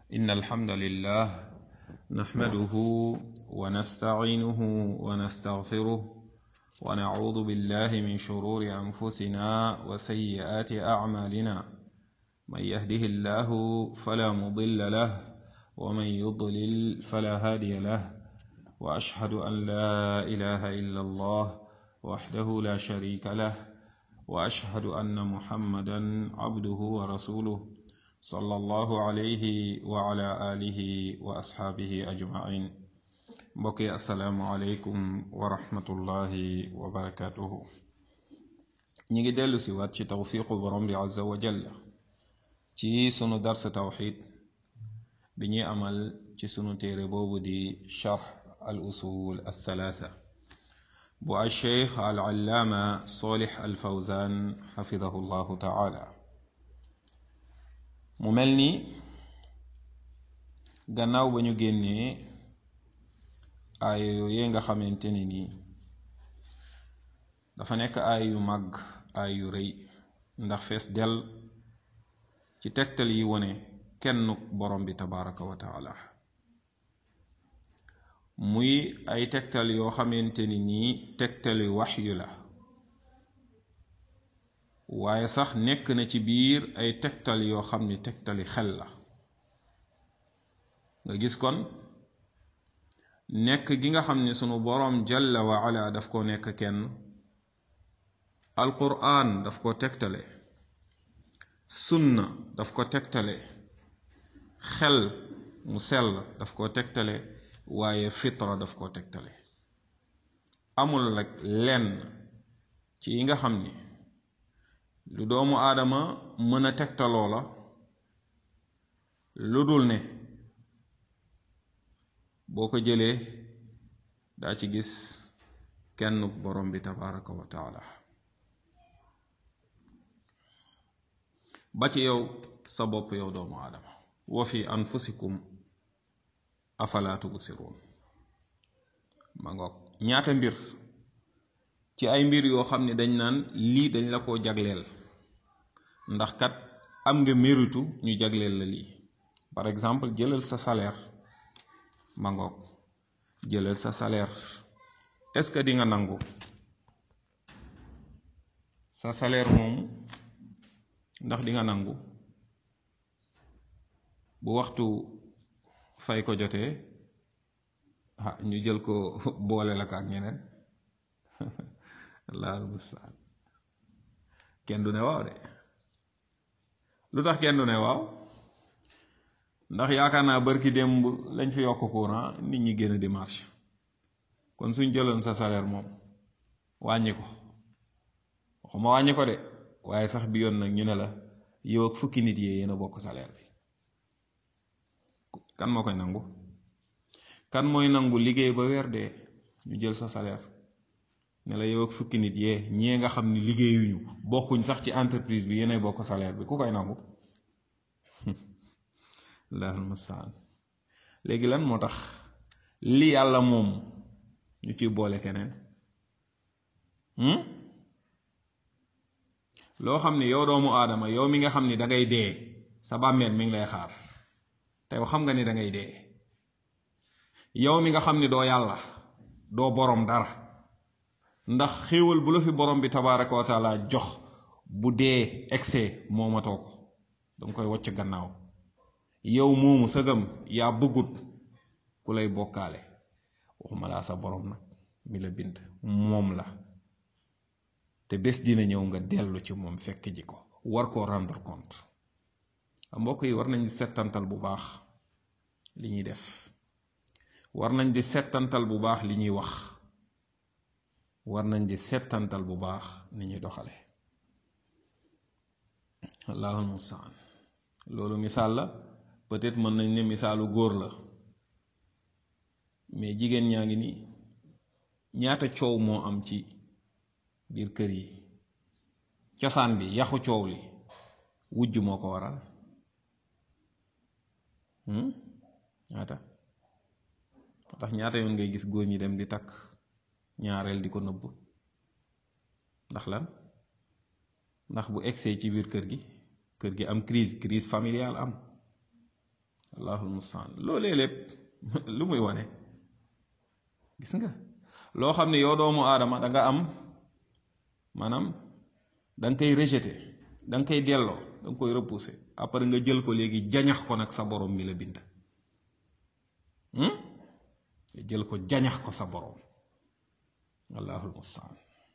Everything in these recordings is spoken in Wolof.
إن الحمد لله نحمده ونستعينه ونستغفره ونعوذ بالله من شرور أنفسنا وسيئات أعمالنا من يهده الله فلا مضل له ومن يضلل فلا هادي له وأشهد أن لا إله إلا الله وحده لا شريك له وأشهد أن محمدا عبده ورسوله صلى الله عليه وعلى آله وأصحابه أجمعين mbokki asalaamualeykum wa rahmatullahi wa barakatuhu ñi ngi dellu si waat ci tawfiqu borom bi azza wa jalla ci sunu dars tawxid bi ñuy amal ci sunu téere boobu di charx al usul al thalatha bu al cheikh al allaama solix al fawzan xafidahu llahu taala mu mel ni gannaaw ba ñu génnee aaya yooyee nga xamante ni nii dafa nekk aay yu màgg aay yu rëy ndax fees del ci tegtal yi wone kennuk borom bi tabaraka wa taala muy ay tegtal yoo xamante ni nii tegtali waxyu la waaye sax nekk na ci biir ay tegtal yoo xam ni tegtali xel la nga gis kon nekk gi nga xam ne sunu boroom jalla wa ala daf ko nekk kenn alquran daf ko tegtale sunna daf ko tegtale xel mu sell daf ko tegtale waaye fitra daf ko tegtale amul rek lenn ci yi nga xam ni lu doomu aadama mën a tegtaloo la lu dul ne boo ko jëlee daa ci gis kenn borom bi tabaraka wa taala ba ci yow sa bopp yow doomu aadama wa fi anfusikum afala tubsiruun ma ngoog ñaata mbir ci ay mbir yoo xam ne dañ naan lii dañ la ko jagleel ndax kat am nga méritu ñu jagleel la lii par exemple jëlal sa salaire ma ngoog jëlal sa salaire est-ce que di nga nangu sa salaire moomu ndax di nga nangu bu waxtu fay ko jotee ah ñu jël ko boole la ko ak ñeneen laal mustaan kenn du ne waaw de lu tax kenn du ne waaw ndax yaakaar naa bërki démb lañ fi yokk courant nit ñi génn di marche kon suñ jëloon sa salaire moom wàññi ko waxuma wàññi ko de waaye sax bi yoon nag ñu ne la yow ak fukki nit yee yéen a bokk salaire bi kan moo koy nangu kan mooy nangu liggéey ba weer dee ñu jël sa salaire ne la yow ak fukki nit yee ñee nga xam ni liggéeyuñu bokkuñ sax ci entreprise bi yéenay bokk salaire bi ku koy nangu lahal mustaan léegi lan moo tax li yàlla moom ñu ciy boole keneen loo xam ni yow doomu aadama yow mi nga xam ni dangay dee sa bàmmeel mi ngi lay xaar te yow xam nga ni dangay dee yow mi nga xam ni doo yàlla doo boroom dara ndax xéewal bu la fi borom bi tabaraka wa taala jox bu dee excès moomatoo ko danga koy wocc gannaaw yow moomu sëgam yaa bëggut ku lay bokkaale waxuma laa sa borom nag mi la bind moom la te bés dina ñëw nga dellu ci moom fekk ji ko war koo rendre compte mbokk yi war nañ di settantal bu baax li ñuy def war nañ di settantal bu baax li ñuy wax war nañ di settantal bu baax ni ñuy doxale allahul mustaan loolu misaal la peut-être mën nañ ne misaalu góor la mais jigéen ñaa ngi nii ñaata coow moo am ci biir kër yi cosaan bi yaxu coow li wujj moo ko waral ñaata tax ñaata yoon ngay gis góor ñi dem di takk ñaareel di ko nëbb ndax lan ndax bu egsee ci biir kër gi kër gi am crise crise familiale am allahul mustaan loolee lépp lu muy wane gis nga loo xam ne yow doomu aadama da nga am maanaam da nga koy rejeté da nga koy delloo da nga koy repousser après nga jël ko léegi jañax ko nag sa borom mi la bind nga jël ko jañax ko sa borom allahul mustaan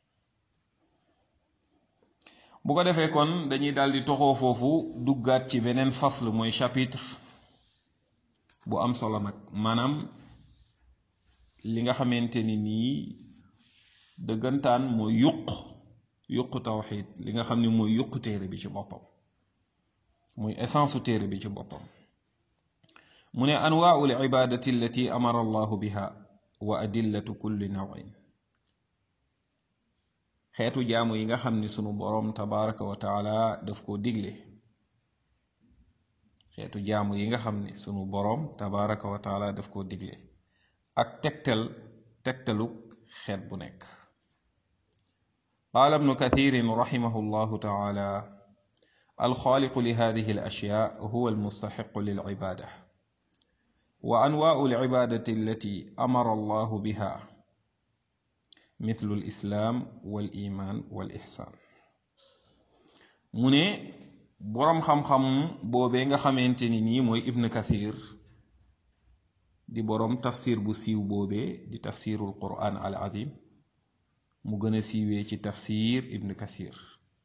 bu ko defee kon dañuy daal di toxoo foofu duggaat ci beneen fasl mooy chapitre bu am solo nag maanaam li nga xamante ni nii dëggantaan mooy yuq yuq tawxid li nga xam ne mooy yuq téere bi ci boppam muy essence su téere bi ci boppam mu ne anwaau libadati allati amara allahu biha wa adillatu kulli nawin xeetu jaamu yi nga xam ni sunu boroom tabaraka wa taala daf koo digle xeetu jaamu yi nga xam ni sunu boroom tabaraka wa taala daf koo digle ak tegtal tegtalu xeet bu nekk qaala ibnu kathirin raximahu llahu taala alxaaliqu li hadihi alashyaa huwa almustaxiqu lilcibaada wa anwaau alcibaadati allati amara allahu biha mithlu alislaam wal iman wal ixsaan mu ne boroom xam-xam boobee nga xamante ni nii mooy ibn kathir di boroom tafsir bu siiw boobee di tafsirul quran al azim mu gën a siiwee ci tafsir ibn kathir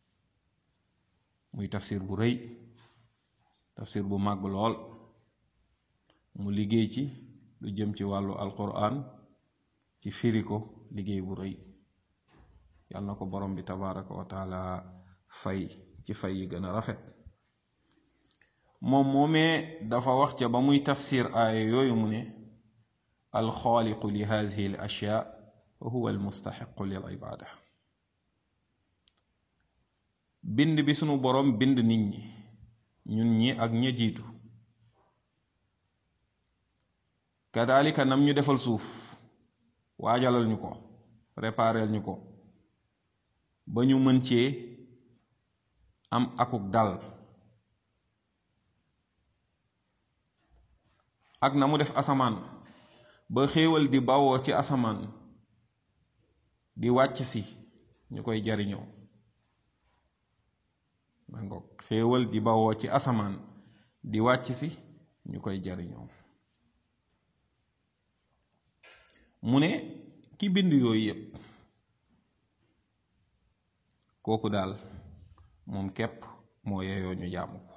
muy tafsir bu rëy tafsir bu màgg lool mu liggéey ci lu jëm ci wàllu alquran ci firi ko liggéey bu rëy yal na ko borom bi tabaraka wa taala fay ci fay yi gën a rafet moom moomee dafa wax ca ba muy tafsir aaya yooyu mu ne alxaaliqu li hadihi al ashyaa huwa almustaxiqu lil ibaada bind bi sunu borom bind nit ñi ñun ñi ak ña jiitu kadalika nam ñu defal suuf waajalal ñu ko prépareel ñu ko ba ñu mën cee am akuk dal ak na mu def asamaan ba xéewal di bawoo ci asamaan di wàcc si ñu koy jariñoo ma ngoog xéewal di bawoo ci asamaan di wàcc si ñu koy jariñoo mu ne ki bind yooyu yépp kooku daal moom képp moo yeyoo ñu jaamu ko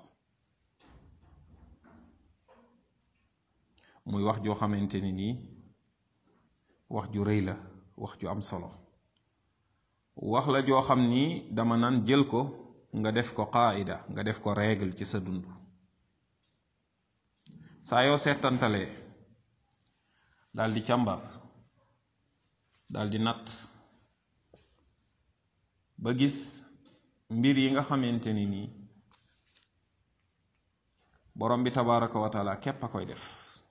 muy wax joo xamante ni nii wax ju rëy la wax ju am solo wax la joo xam ni dama naan jël ko nga def ko qaida nga def ko règle ci sa dund saa yoo seetantalee daal di càmbar daal di natt ba gis mbir yi nga xamante ni nii borom bi tabaraka wa taala képp a koy def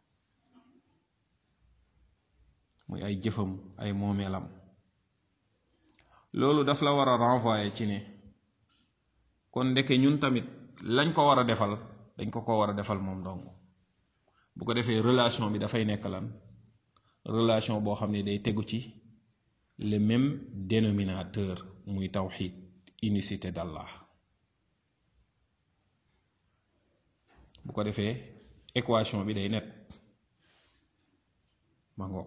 muy ay jëfam ay moomeelam loolu daf la war a renvoyer ci ne kon ndeke ñun tamit lañ ko war a defal dañ ko ko war a defal moom dong bu ko defee relation bi dafay nekk lan relation boo xam ne day tegu ci le même dénominateur muy tawxid unicité d'Allah bu ko defee équation bi day net ma ngoog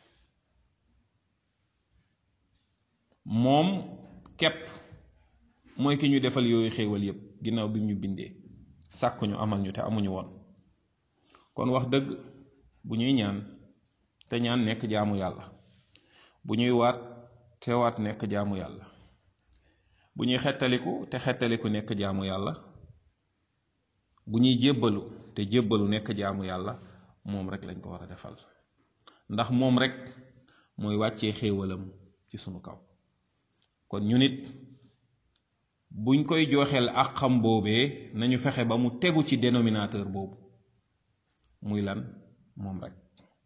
moom képp mooy ki ñu defal yooyu xéewal yépp ginnaaw bi ñu bindee sàkk ñu amal ñu te amuñu woon kon wax dëgg bu ñuy ñaan te ñaan nekk jaamu yàlla bu ñuy waat te waat nekk jaamu yàlla bu ñuy xettaliku te xettaliku nekk jaamu yàlla bu ñuy jébbalu te jébbalu nekk jaamu yàlla moom rek lañ ko war a defal ndax moom rek mooy wàccee xéewalam ci sunu kaw kon ñu nit buñ koy jooxeel ak xam boobee nañu fexe ba mu tegu ci dénominateur boobu muy lan moom rek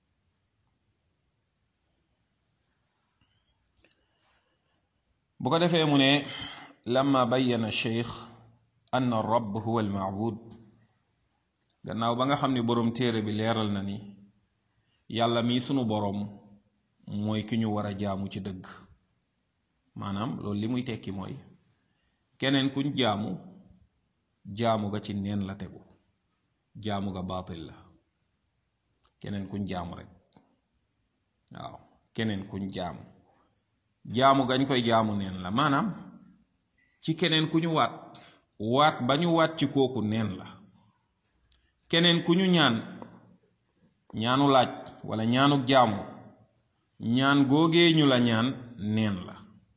bu ko defee mu ne lamma bayyana cheikh ann alrab huwa almaabud gannaaw ba nga xam ni boroom téere bi leeral na ni yàlla mii sunu boroom mooy ki ñu war a jaamu ci dëgg maanaam loolu li muy tekki mooy keneen kuñ jaamu jaamu ga ci neen la tegu jaamu ga baatil la keneen kuñ jaamu rek waaw keneen kuñ jaamu jaamu gañ koy jaamu neen la maanaam ci keneen ku ñu waat waat ba ñu waat ci kooku neen la keneen ku ñu ñaan ñaanu laaj wala ñaanuk jaamu ñaan googee ñu la ñaan neen la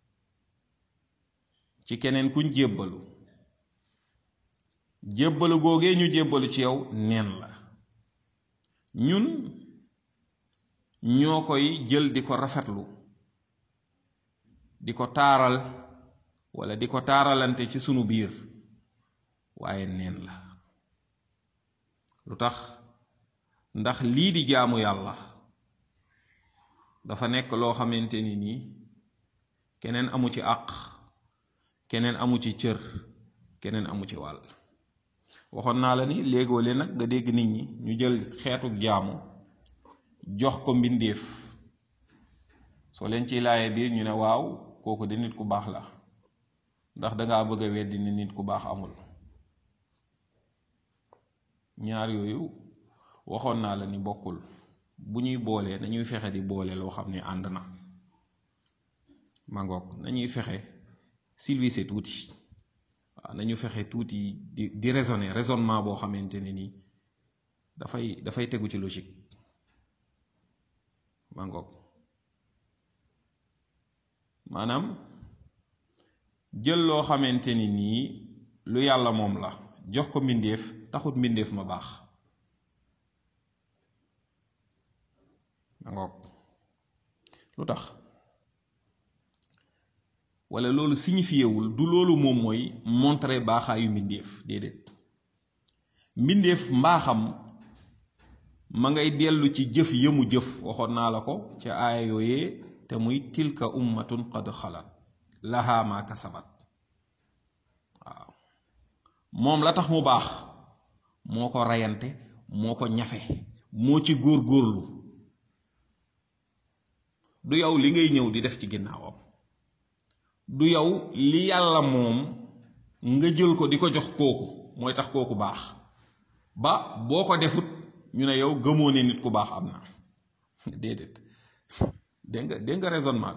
ci keneen kuñ jébbalu jébbalu googee ñu jébbalu ci yow neen la ñun ñoo koy jël di ko rafetlu di ko taaral wala di ko taaralante ci sunu biir waaye neen la lu tax ndax lii di jaamu yàlla dafa nekk loo xamante ni nii keneen amu ci àq keneen amu ci cër keneen amu ci wàll waxoon naa la ni léegoo leen nag nga dégg nit ñi ñu jël xeetu jaamu jox ko mbindeef soo leen ciy laaye biir ñu ne waaw kooku di nit ku baax la ndax dangaa bëgg a weddi ni nit ku baax amul ñaar yooyu waxoon naa la ni bokkul bu ñuy boolee nañuy fexe di boole loo xam ne ànd na mangoog nañuy fexe silvissé tuuti waaw nañu fexe tuuti di di raisonner raisonnement boo xamante ne nii dafay dafay tegu ci logique mangoog maanaam jël loo xamante ni nii lu yàlla moom la jox ko mbindeef taxut mbindeef ma baax mangoog lu tax wala loolu signifiéwul du loolu moom mooy montrer baaxaayu mbindeef déedéet mbindeef mbaaxam ma ngay dellu ci jëf yëmu jëf waxoon naa la ko ca aaya yooyee te muy tilka ummatun qad xalat laha ma kasabat waaw moom la tax mu baax moo ko reyante moo ko ñafe moo ci góor-góorlu du yow li ngay ñëw di def ci ginnaawam du yow li yàlla moom nga jël ko di ko jox kooku mooy tax kooku baax ba boo ko defut ñu ne yow gëmoo ne nit ku baax am na déedéet dégg nga dégg nga raisonnement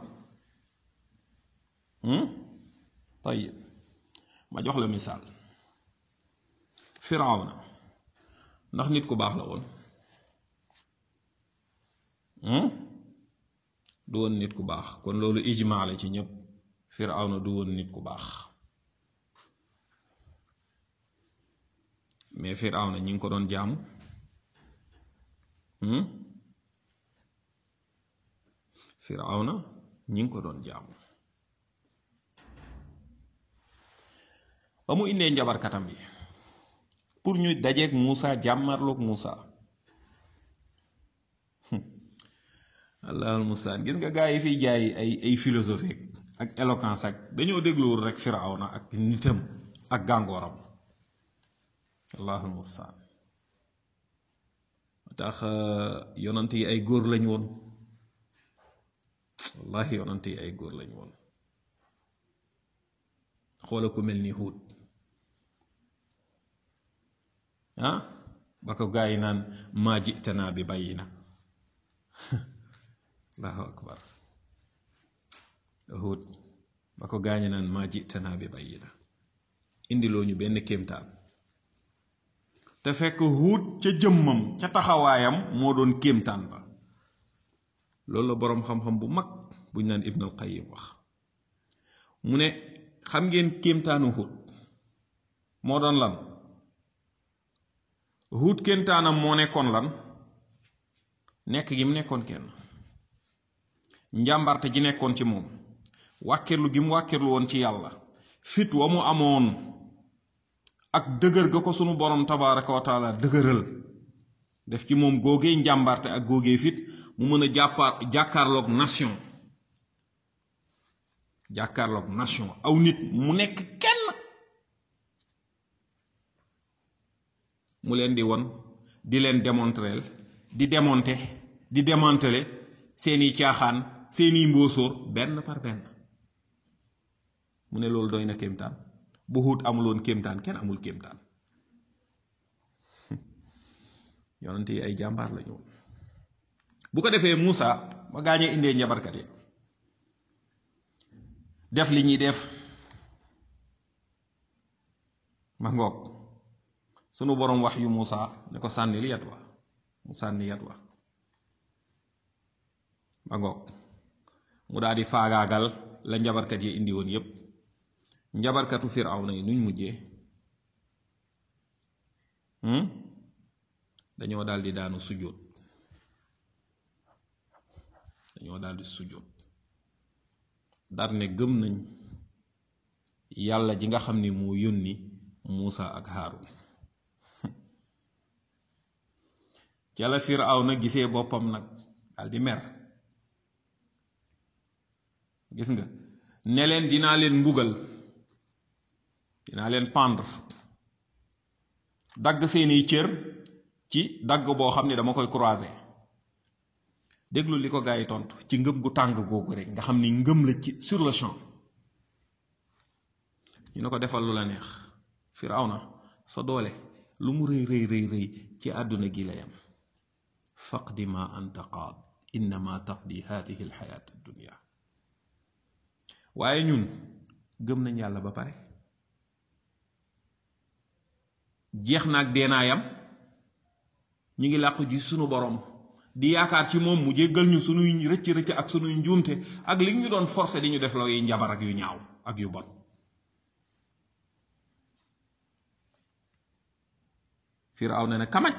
bi tayib ma jox la misaal firawna ndax nit ku baax la woon du woon nit ku baax kon loolu ijmaa la ci ñëpp firawna du woon nit ku baax mais firawna ñi ngi ko doon jaamu firawna ñi ngi ko doon jaamu ba mu indee njabarkatam yi pour ñu dajeeg Muusa jàmmarloog Muusa allahul mustaan gis nga gaa yi fiy jaay ay ay philosophie ak éloquence ak dañoo dégluwul rek firawna ak nitam ak gàngooram allahul mustaan tax yonant yi ay góor lañ woon wallahi yonant yi ay góor lañ woon xoola ku mel ni Huud ah ba ko gaa yi naan maa jitanaa bi bayyina allahu akbar Huud ba ko gaañe naan maa jitanaa bi bayyina indiloo ñu benn kéemtaan te fekk Huud ca jëmmam ca taxawaayam moo doon kéemtaan ba loolu la boroom xam-xam bu mag buñ naan Ibn al Qayyim wax mu ne xam ngeen kéemtaanu Huud moo doon lan Huud kéemtaanam moo nekkoon lan nekk gi mu nekkoon kenn njàmbarte ji nekkoon ci moom wàkkirlu gi mu wàkkirlu woon ci yàlla fit wa mu amoon ak dëgër ga ko sunu borom tabaraka wa taala dëgëral def ci moom góogee njàmbarte ak góogee fit mu mën a jàppaar jàkkaarloog nation jàkkaarloog nation aw nit mu nekk kenn mu leen di won di leen démontrer di démonter di démanteler seeni caaxaan seeni mbóosóor benn par benn mu ne loolu doy na kéemtaan bu Huud amuloon kéemtaan kenn amul kéemtaan yonent yi ay jàmbaar la ñu bu ko defee Muusa ba gaañee indee njabarkat yi def li ñuy def ma ngoog sunu boroom wax yu Muusa ne ko sànnil yat wa mu sànni yat wa ma ngoog mu daal di faagaagal la njabarkat yi indi woon yépp njabarkatu Firawna yi nuñ mujjee dañoo daal di daanu sujjóot dañoo daal di sujjóot dar ne gëm nañ yàlla ji nga xam ni moo yónni Muusa ak Haarun ca la Firawna gisee boppam nag daal di mer gis nga ne leen dinaa leen mbugal dinaa leen pendre dagg seeni cër ci dagg boo xam ne dama koy croiser déglu li ko gaa yi tontu ci ngëm gu tàng googu rek nga xam ni ngëm la ci sur le champ ñu ne ko defal lu la neex Firawna sa doole lu mu rëy rëy rëy rëy ci àdduna gi la yam faqdi ma anta qaad innama taqdi hadihi alxayaat addunia waaye ñun gëm nañ yàlla ba pare jeex naag deenaayam ñu ngi làqu ji sunu borom di yaakaar ci moom mu jéggal ñu sunuy rëcc rëcc ak sunuy njuumte ak li ñu doon forcé di ñu def loo yi njabar ak yu ñaaw ak yu bon Firaaw ne na kamaj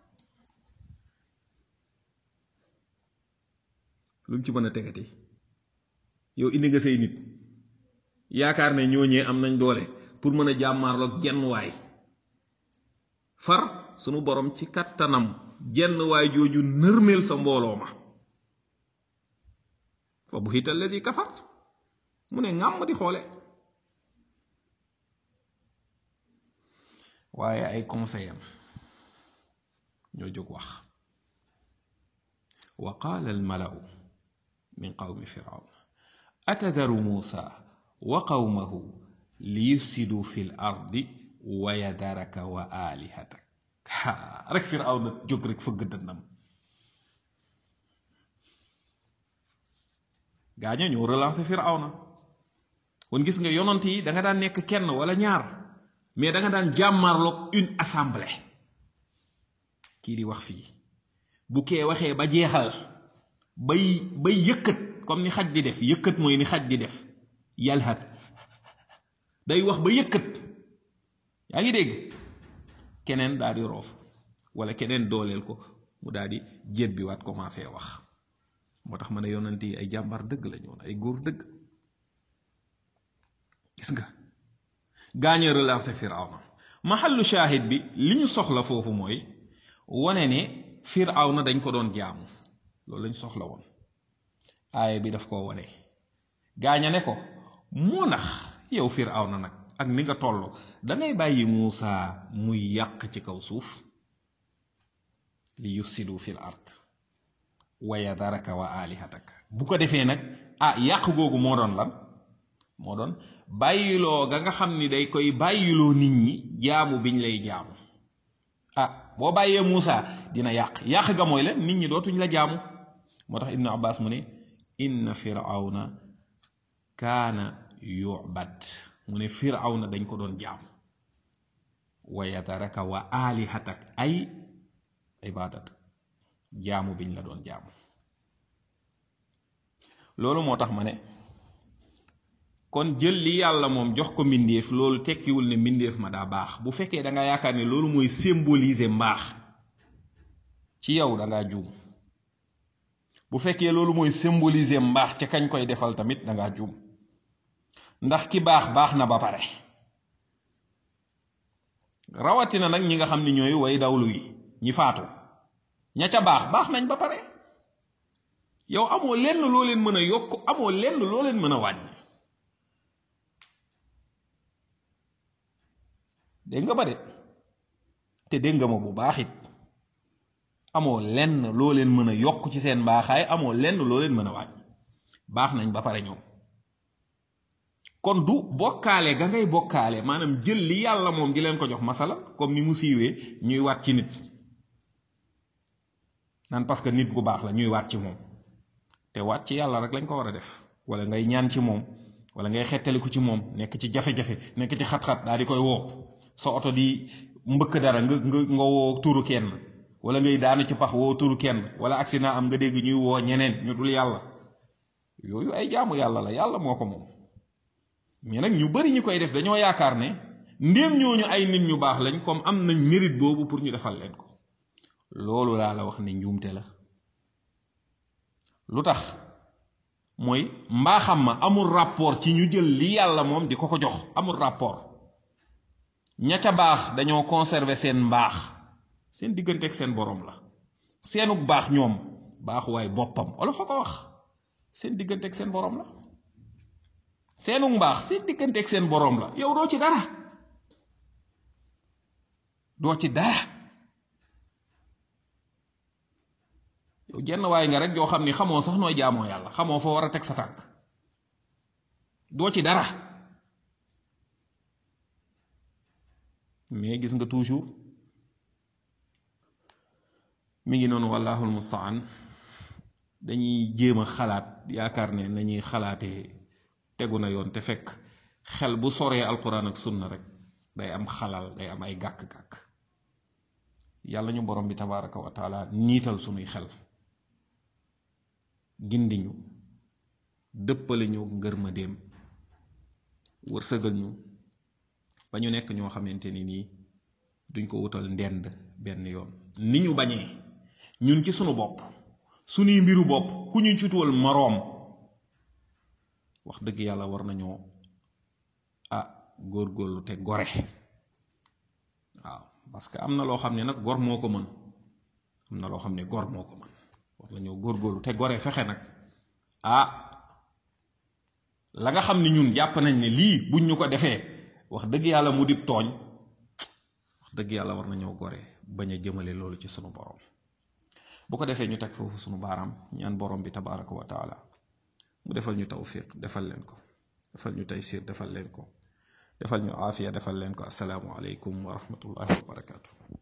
lu mu ci mën a tegati yow indi nga say nit yaakaar ne ñooñee am nañ doole pour mën a jàmmaarloog jenn waay far sunu borom ci kattanam jenn waay jooju nërmeel sa mbooloo ma fa bu xiital lazi kafar mu ne ngàmm di xoole waaye ay conseil am ñoo jóg wax wa qaala almalau min qawmi firawn atadaru muusa wa qawmahu liyufsidu fi l ardi wa yadaraka wa alihatak haa rek firawn na jóg rek fëgg dënnam gaaño ñoo relancé firawna kon gis nga yonant yi da nga daan nekk kenn wala ñaar mais da nga daan jàmmarloog une assemblée kii di wax fii bu kee waxee ba jeexal bay bay yëkkat comme ni xaj di def yëkkat mooy ni xaj di def yalhat day wax ba yëkkat yaa ngi dégg keneen daal di roof wala keneen dooleel ko mu daal di jébbiwaat commencé wax moo tax ma ne yonent yi ay jàmbar dëgg la ñoon ay góor dëgg gis nga gaañe relancé firawna maxallu shaahid bi li ñu soxla foofu mooy wane ne firawna dañ ko doon jaamu loolu lañ soxla woon aaya bi daf koo wane gaaña ne ko moo nax yow firawna nag ak ni nga toll dangay bàyyi Muusa muy yàq ci kaw suuf li yufsidu fil ard wa yadaraka wa alihataka bu ko defee nag ah yàq googu moo doon lan moo doon bàyyiloo ga nga xam ni day koy bàyyiloo nit ñi jaamu biñ lay jaamu ah boo bàyyee Muusa dina yàq yàq ga mooy leen nit ñi dootuñ la jaamu moo tax Ibnu Abbas mu ne inna firawna kaana yubad mu ne firawna dañ ko doon jaamu wa yadaraka wa alihatak ay ibadat jaamu biñ la doon jaamu loolu moo tax ma ne kon jël li yàlla moom jox ko mbindeef loolu tekkiwul ne mbindeef ma daa baax bu fekkee da nga yaakaar ne loolu mooy symboliser mbaax ci yow da ngaa juum bu fekkee loolu mooy symboliser mbaax ca kañ koy defal tamit da ngaa juum ndax ki baax baax na ba pare rawatina nag ñi nga xam ni ñooy way dawlu yi ñi faatu ña ca baax baax nañ ba pare yow amoo lenn loo leen mën a yokk amoo lenn loo leen mën a wàññi dégg nga ba de te dégg nga ma bu baax it amoo lenn loo leen mën a yokk ci seen mbaaxaay amoo lenn loo leen mën a wàññi baax nañ ba pare ñoom kon du bokkaale ga ngay bokkaale maanaam jël li yàlla moom di leen ko jox masala comme ni mu siiwee ñuy waat ci nit naan parce que nit ku baax la ñuy waat ci moom te waat ci yàlla rek lañ ko war a def wala ngay ñaan ci moom wala ngay xettaliku ci moom nekk ci jafe-jafe nekk ci xat-xat daal di koy woo sa oto di mbëkk dara nga nga nga woo turu kenn wala ngay daanu ci pax woo turu kenn wala accident am nga dégg ñuy woo ñeneen ñu dul yàlla yooyu ay jaamu yàlla la yàlla moo ko moom mais nag ñu bari ñu koy def dañoo yaakaar ne ndéem ñooñu ay nit ñu baax lañ comme am nañ mérite boobu pour ñu defal leen ko loolu laa la wax ne njuumte la lu tax mooy mbaaxam ma amul rapport ci ñu jël li yàlla moom di ko ko jox amul rapport ña ca baax dañoo conserver seen mbaax seen diggante ak seen borom la seenug baax ñoom baaxuwaay boppam wala fa ko wax seen diggante ak seen borom la seenug mbaax seen diggante ak seen borom la yow doo ci dara doo ci dara yow jenn waay nga rek yoo xam ni xamoo sax nooy jaamoo yàlla xamoo fa war a teg sa tànk doo ci dara mais gis nga toujours mi ngi noonu wallahul mustaan dañuy jéem a xalaat yaakaar ne nañuy xalaatee tegu na yoon te fekk xel bu soree alquran ak sunna rek day am xalal day am ay gàkk-gàkk yàlla ñu borom bi tabaraka wa taala niital sunuy xel gindiñu dëppale ñu ngërmandeem wërsëgal ñu ba ñu nekk ñoo xamante ni nii duñ ko wutal ndend benn yoon ni ñu bañee ñun ci sunu bopp sunuy mbiru bopp ku ñu cutuwal moroom wax dëgg yàlla war nañoo ah góorgóorlu te gore waaw parce que am na loo xam ne nag gor moo ko mën am na loo xam ne gor moo ko mën war nañoo góorgóorlu te gore fexe nag ah la nga xam ni ñun jàpp nañ ne lii buñ ñu ko defee wax dëgg yàlla mu dib tooñ wax dëgg yàlla war nañoo gore bañ a jëmale loolu ci sunu borom bu ko defee ñu teg foofu sunu baaraam ñaan borom bi tabaraka wa taala mu defal ñu tawfiq defal leen ko defal ñu taysir defal leen ko defal ñu aafiya defal leen ko asalaamu aleykum wa rahmatullahi wa barakaatu